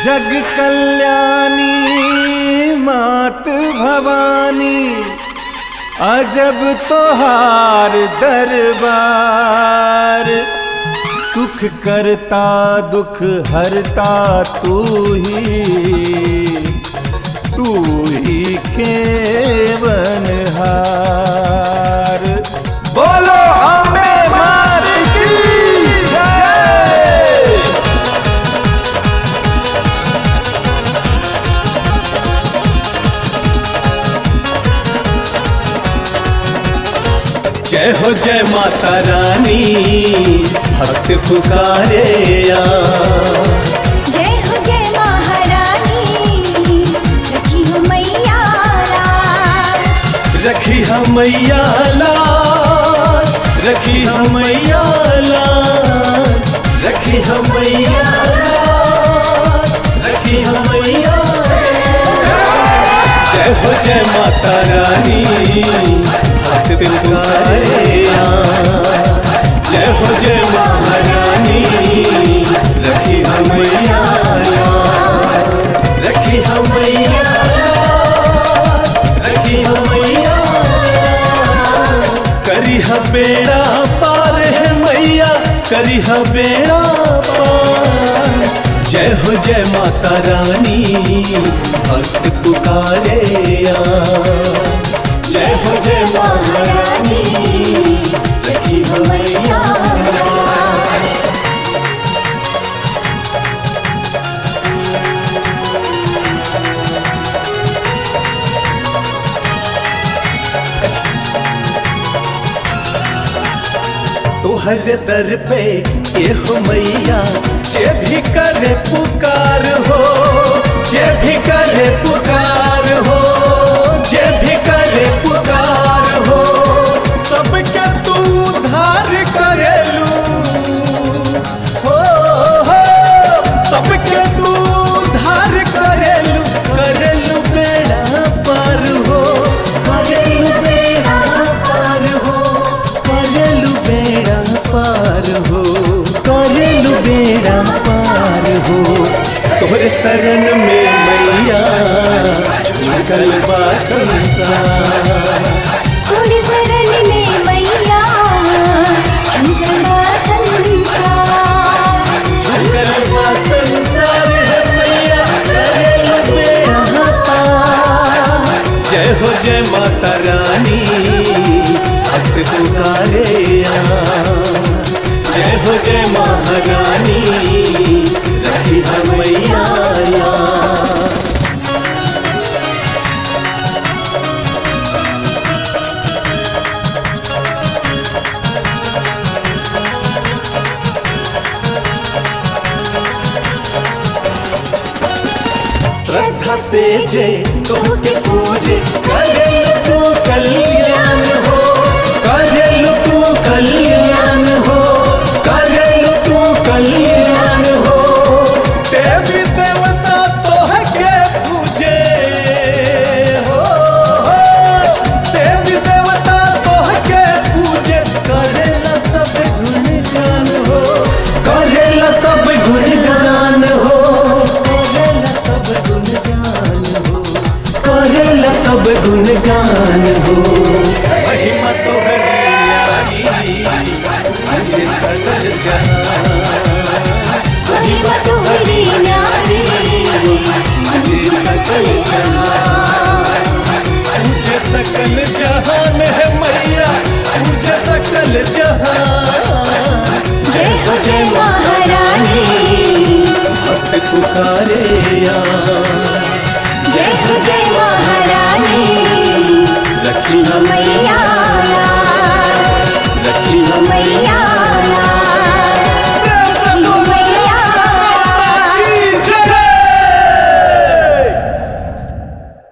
जग कल्याणी मात भवानी अजब तोहार दरबार सुख करता दुख हरता तू ही तू ही केवनहार बोलो अम्बे मार की जय जय हो जय माता रानी भक्त पुकारे आ जय हो जय महारानी रखी हो मैया लाल। रखी हम मैया लाल रखी हम मैया लाल रखी हम मैया लाल रखी हम मैया लाल। जय हो जय माता रानी भक्त पुकारे आ जय हो जय महारानी रखी हम मैया लाल रखी हम मैया लाल रखी हम मैया लाल। करी ह बेड़ा पार है मैया करी ह बेड़ा पार जय हो जय माता रानी भक्त पुकारे आ जय हो जय महारानी रखी ह मैया लाल। तोहर दर पे ये हो मैया जे भी करे पुकार हो जे भी करे पुकार हो जे भी करे पुकार हो सबके तू उद्धार करेलू हो हो सबके तू उद्धार करेलू करेलू बेड़ा पार हो करेलू बेड़ा पार हो करेलू बेड़ा पार हो करेलू बेड़ा पार हो तोहरे शरण में मैया झुकल बा संसार तोरी शरण में मैया झुकल बा संसार। झुकल बा संसार है मैया करेलू बेड़ा पार जय हो जय माता रानी भक्त पुकारे आ जय हो जय महारानी रखी हम मैया लाल। श्रद्धा से जे तोहके पूजे करेलु तू कल्याण हो करेलु तू कल्याण हो करेलु तू कल्याण हो देवी देवता तोहके पूजे हो हो। देवी देवता तोहके पूजे करेला सब गुणगान हो करेला सब गुणगान हो करेला सब गुणगान हो करेला सब गुणगान हो महिमा तो मुझे सकल जहां महिमा तोहरी न्यारी मुझे सकल जहां मुझे सकल जहान है मैया मुझे सकल जहान जय हो जय महारानी भक्त पुकारे या